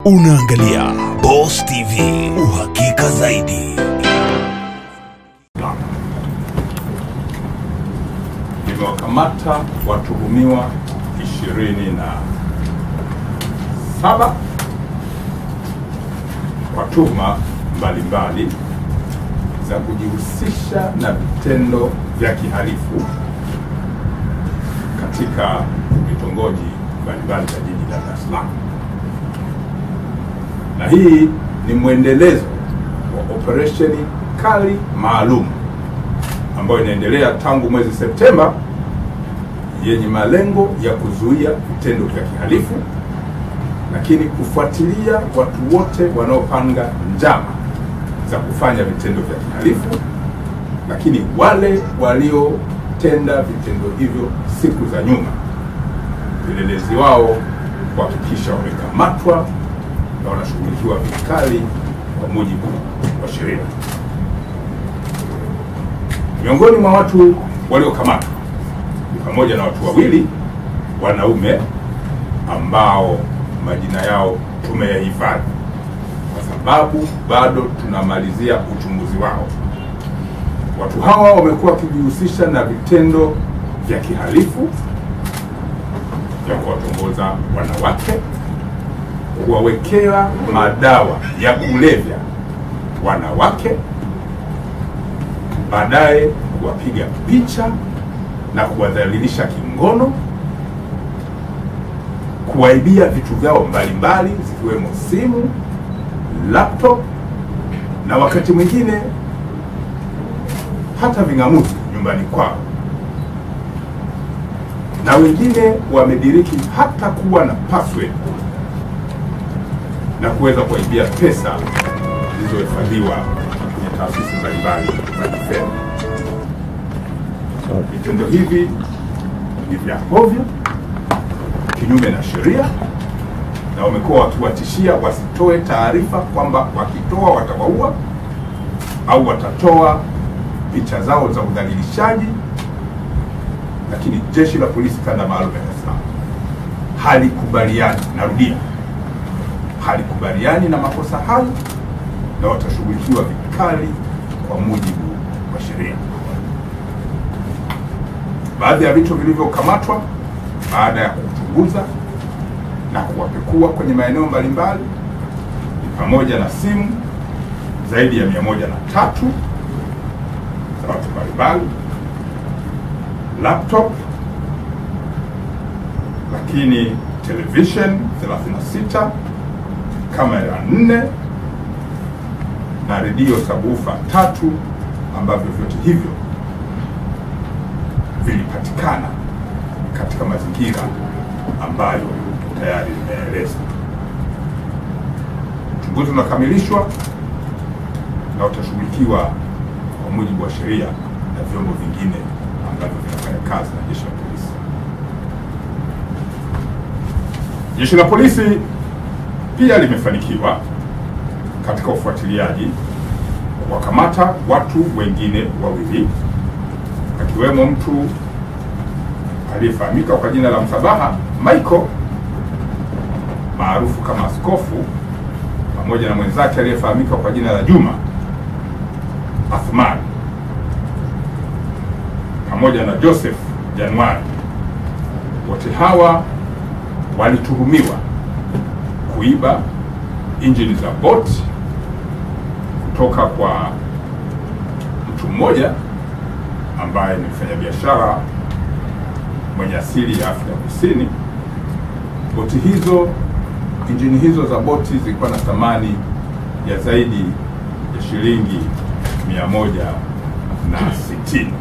Unaangalia Boss TV, uhakika zaidi. Nimewakamata watuhumiwa ishirini na saba kwa tuhuma mbalimbali za kujihusisha na vitendo vya kihalifu katika vitongoji mbalimbali vya jiji la Dar es Salaam, na hii ni mwendelezo wa operesheni kali maalum ambayo inaendelea tangu mwezi Septemba yenye malengo ya kuzuia vitendo vya kihalifu, lakini kufuatilia watu wote wanaopanga njama za kufanya vitendo vya kihalifu, lakini wale waliotenda vitendo hivyo siku za nyuma, upelelezi wao kuhakikisha wamekamatwa na wanashughulikiwa vikali kwa mujibu wa sheria. Miongoni mwa watu waliokamatwa ni pamoja na watu wawili wanaume ambao majina yao tumeyahifadhi kwa sababu bado tunamalizia uchunguzi wao. Watu hawa wamekuwa wakijihusisha na vitendo vya kihalifu vya kuwatongoza wanawake, kuwawekea madawa ya kulevya wanawake baadaye kuwapiga picha na kuwadhalilisha kingono, kuwaibia vitu vyao mbalimbali zikiwemo simu, laptop na wakati mwingine hata ving'amuzi nyumbani kwao, na wengine wamediriki hata kuwa na password na kuweza kuwaibia pesa zilizohifadhiwa kwenye taasisi mbalimbali za kifedha. Vitendo hivi ni vya hovyo, kinyume na sheria, na wamekuwa wakiwatishia wasitoe taarifa kwamba wakitoa watawaua au watatoa picha zao za udhalilishaji. Lakini jeshi la polisi kanda maalum ya Dar es Salaam halikubaliani, narudia, halikubaliani na makosa hayo na watashughulikiwa vikali kwa mujibu wa sheria. Baadhi ya vitu vilivyokamatwa baada ya kuchunguza na kuwapekua kwenye maeneo mbalimbali ni pamoja na simu zaidi ya mia moja na tatu za watu mbalimbali, laptop, lakini television 36, kamera 4 na redio sabufa tatu ambavyo vyote hivyo vilipatikana katika mazingira ambayo tayari nimeeleza. Uchunguzi unakamilishwa na utashughulikiwa kwa mujibu wa sheria na vyombo vingine ambavyo vinafanya kazi na jeshi la polisi. Jeshi la polisi pia limefanikiwa katika ufuatiliaji kuwakamata watu wengine wawili akiwemo mtu aliyefahamika kwa jina la Msabaha Michael maarufu kama Askofu pamoja na mwenzake aliyefahamika kwa jina la Juma Athman pamoja na Joseph Januari. Wote hawa walituhumiwa kuiba injini za boti kutoka kwa mtu mmoja ambaye ni mfanyabiashara mwenye asili ya Afrika Kusini. Boti hizo, injini hizo za boti zilikuwa na thamani ya zaidi ya shilingi mia moja na sitini.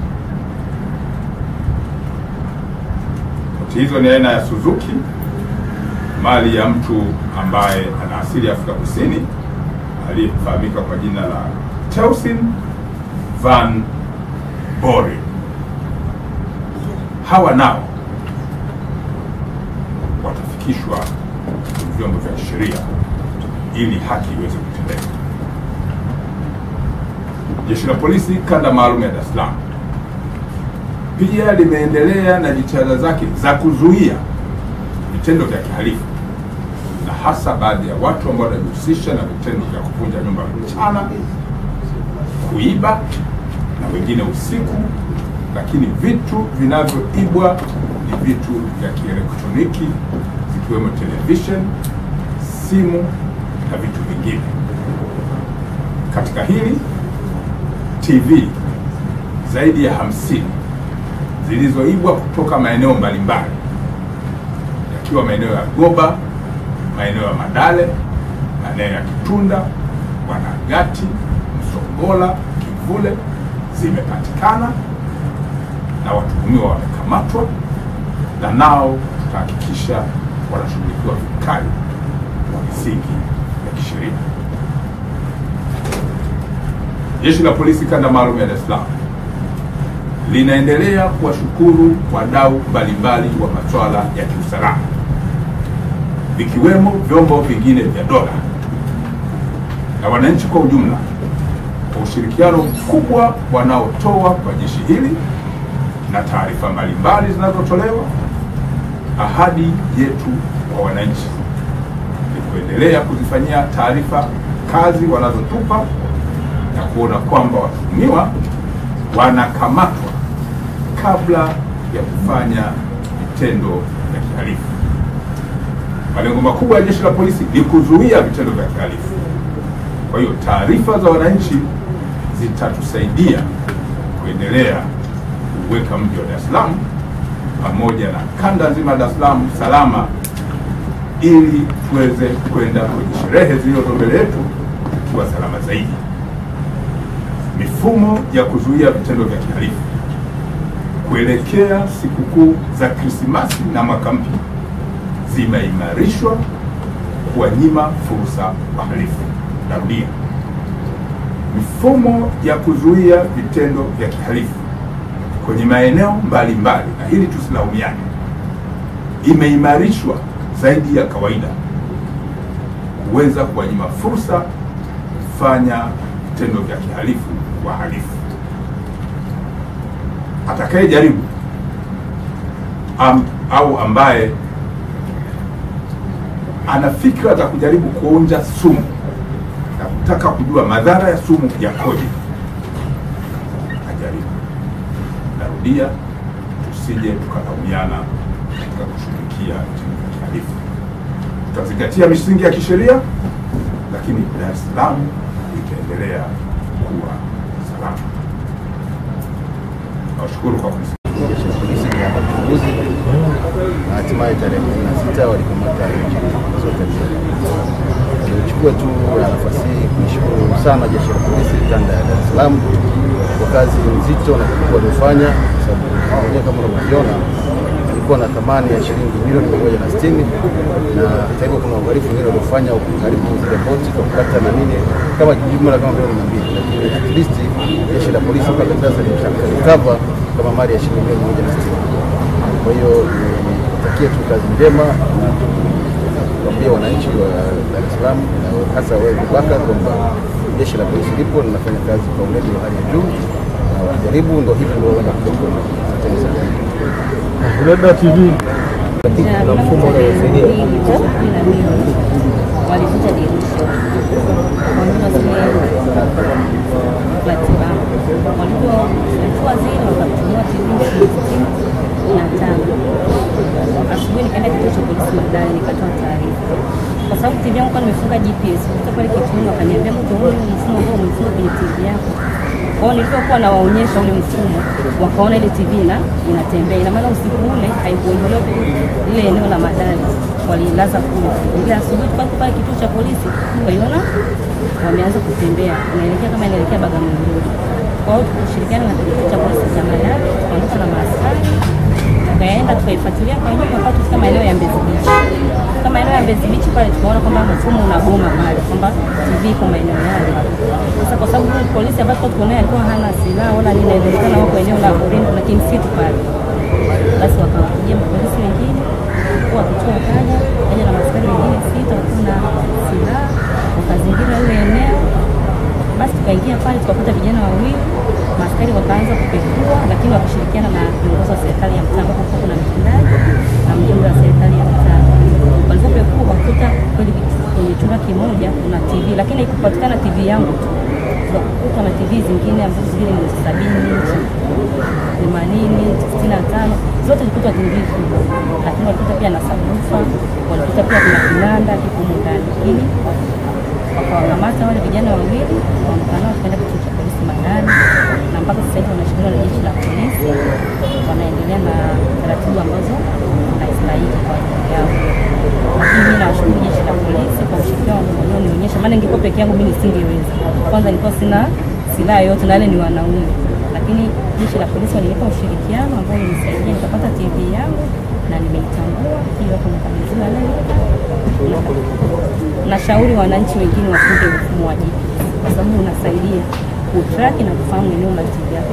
Boti hizo ni aina ya Suzuki, mali ya mtu ambaye ana asili ya Afrika Kusini aliyefahamika kwa jina la Teusin Van Bore. Hawa nao watafikishwa kwenye vyombo vya sheria ili haki iweze kutendeka. Jeshi la Polisi kanda maalum ya Dar es Salaam pia limeendelea na jitihada zake za kuzuia vitendo vya kihalifu na hasa baadhi ya watu ambao wanajihusisha na vitendo vya kuvunja nyumba mchana, kuiba na wengine usiku, lakini vitu vinavyoibwa ni vitu vya kielektroniki zikiwemo television, simu na vitu vingine. Katika hili TV zaidi ya hamsini zilizoibwa kutoka maeneo mbalimbali yakiwa maeneo ya Goba, maeneo ya Madale, maeneo ya Kitunda, Wanagati, Msongola, Kivule zimepatikana na watuhumiwa wamekamatwa, na nao tutahakikisha wanashughulikiwa vikali kwa misingi ya kisheria. Jeshi la Polisi kanda maalum ya Dar es Salaam linaendelea kuwashukuru wadau mbalimbali wa masuala ya kiusalama vikiwemo vyombo vingine vya dola na wananchi kwa ujumla kwa ushirikiano mkubwa wanaotoa kwa jeshi hili na taarifa mbalimbali zinazotolewa. Ahadi yetu kwa wananchi ni kuendelea kuzifanyia taarifa kazi wanazotupa na kuona kwamba watuhumiwa wanakamatwa kabla ya kufanya vitendo vya kihalifu. Malengo makubwa ya jeshi la polisi ni kuzuia vitendo vya kihalifu. Kwa hiyo taarifa za wananchi zitatusaidia kuendelea kuweka mji wa Dar es Salaam pamoja na kanda nzima ya Dar es Salaam salama, ili tuweze kwenda kwenye sherehe zilizo mbele yetu tukiwa salama zaidi. Mifumo ya kuzuia vitendo vya kihalifu kuelekea sikukuu za Krismasi na mwaka mpya zimeimarishwa kuwanyima fursa wahalifu. Narudia, mifumo ya kuzuia vitendo vya kihalifu kwenye maeneo mbalimbali, na hili tusilaumiane, imeimarishwa zaidi ya kawaida kuweza kuwanyima fursa kufanya vitendo vya kihalifu wahalifu. Atakayejaribu am, au ambaye ana fikra za kujaribu kuonja sumu na kutaka kujua madhara ya sumu yakoje, ajaribu. Narudia, tusije tukalaumiana katika kushughulikia vitendo vya kihalifu. Tutazingatia misingi ya kisheria, lakini Dar es Salaam itaendelea kuwa salama. Nawashukuru kwa kunisikia. jeshi la polisi lilianza uchunguzi na hatimaye tarehe kumi na sita walikamata zote mbili. Nilichukua tu nafasi hii kuishukuru sana jeshi la polisi kanda ya Dar es Salaam kwa kazi nzito na kubwa waliofanya, kwa sababu mwenyewe kama unavyoviona ilikuwa na thamani ya shilingi milioni mia moja na sitini na hata hivyo kuna uhalifu wengine waliofanya karibu zile boti kwa kukata na nini kama jumla kama milioni mia mbili, lakini at least jeshi la polisi mpaka sasa limeshalikava kama mali ya shilingi milioni mia moja na sitini. Kwa hiyo nitakie tu kazi njema na kuambia wananchi wa Dar es Salaam na hasa wewe Bubakar kwamba jeshi la polisi lipo linafanya kazi kwa weledi wa hali ya juu na wajaribu, ndo hivi ndio wenda kutoka. Asante sana. Uleda TV na mfumo unaosaidia walivunja dirisha wanyuma zile matibabu walivyochukua zile wakatumia TV sitini na tano. Asubuhi nikaenda kituo cha polisi Madale nikatoa taarifa kwa sababu TV yangu kwa nimefunga GPS. Kutoka pale kituoni wakaniambia mtu huyu mfumo ambao umefunga kwenye TV yako kwao nilivyokuwa nawaonyesha ule mfumo, wakaona ile TV na inatembea. Ina maana usiku ule haikuondolewa ile eneo la madai, walilaza kule. Ile asubuhi tukapo pale kituo cha polisi, waliona wameanza kutembea, unaelekea kama inaelekea Bagamoyo. Kwa hiyo tukishirikiana na kituo cha polisi cha Madale, tukaondoka na maaskari tukaenda tukaifuatilia kwa nyuma mpaka tufika maeneo ya Mbezi Beach. Kama maeneo ya Mbezi Beach pale tukaona kwamba mfumo unagoma pale, kwamba TV iko maeneo yale. Sasa kwa sababu yule polisi ambaye tuko naye alikuwa hana silaha wala nini, inaonekana wako eneo la porini, kuna kimsitu pale, basi wakawapigia mapolisi wengine kwa kituo kaja kaja na maskari wengine sita wakiwa na silaha wakazingira lile eneo basi tukaingia pale tukakuta vijana wawili, maaskari wakaanza kupekua, lakini wakishirikiana na viongozi wa serikali ya mtaa, ambapo kulikuwa kuna mtendaji na mjumbe wa serikali ya mtaa. Walipopekua wakakuta kweli kwenye chumba kimoja kuna TV, lakini haikupatikana TV yangu tu, tukakuta na TV zingine ambazo zingine ni sabini inchi, themanini, sitini na tano zote zilikuta TV kubwa, lakini walikuta pia na sabufa, walikuta pia kuna kinanda kiko humu ndani, lakini wakawakamata wale vijana wawili wakaondoka nao wakaenda kituo cha polisi Madani, na mpaka sasa hivi wanashikiliwa na jeshi la polisi, wanaendelea na taratibu ambazo zinastahili kwa ajili yao. Lakini mimi nawashukuru jeshi la polisi kwa ushirikiano walionionyesha, maana ningekuwa peke yangu mimi nisingeweza. Kwanza nilikuwa sina silaha yoyote na wale ni wanaume, lakini jeshi la polisi walinipa ushirikiano ambao ulinisaidia nikapata TV yangu na nimeitambua ili wako nikabidhiwa leo nashauri wananchi wengine wafunge mfumo wa GPS kwa sababu unasaidia kutraki na kufahamu eneo la TV yako.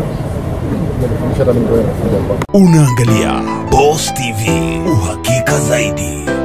Nilifundisha hata mimi ndio nafunga kwa Unaangalia Boss TV, uhakika zaidi.